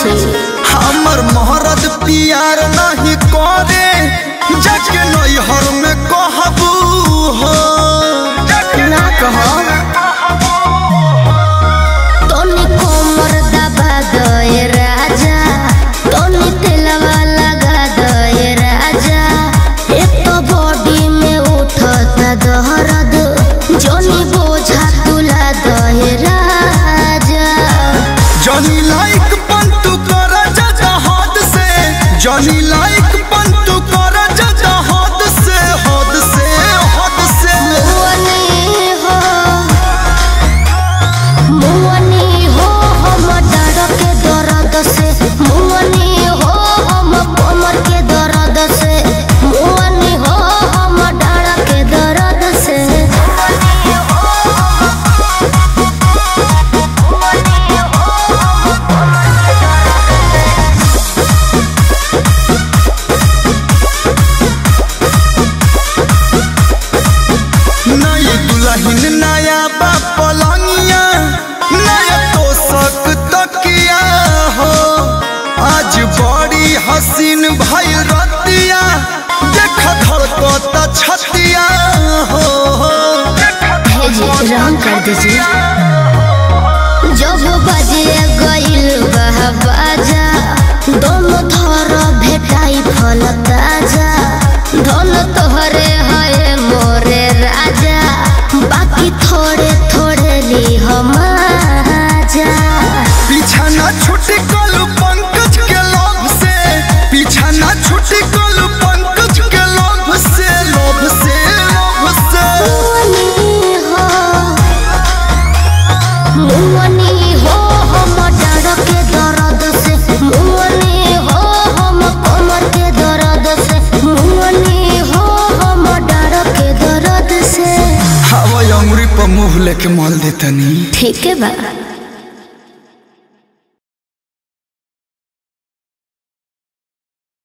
छी हमर मोहरद पियार नहीं करे जाके नैहर में कहबू हो ना कहो तोनी कोमर दबा दए राजा तोनी तेलवा लगा दए राजा एक तो बॉडी में उठता दहरद जोनी बोझा तुला दए राजा जनी लाइक पंतु कर जजा हद से जनी लाइक पंतु कर जजा हद से हद से हद से मुअनी हो मुअनी हो हम डर के दर्द से मुअनी हो हम कमर के दर्द से मुअनी हो हम डर के दर्द से नई दुल्हन नया बा पलंगिया नया तोसक तकिया हो आज बड़ी हसीन भइल रतिया देख धड़कत छतिया हो भेजी रंग कर दीजिए जब बजे गइल बा बाजा दोनों थर भेटाई फल ताजा धन तोहरे है मोरे राजा बाकी थोड़े थोड़े ली हम आजा पीछा ना छुटी कलू पंकज के लोभ से पीछा ना छुटी कलू पंकज के लोभ से लोभ से लोभ से मुअनी हो मुअनी हो हम डर के दर्द से मुअनी हो हम कमर के दर्द से मुअनी हो हम डर के दर्द से हवा अंगुरी पर मुंह लेके मल देतनी ठीक है बा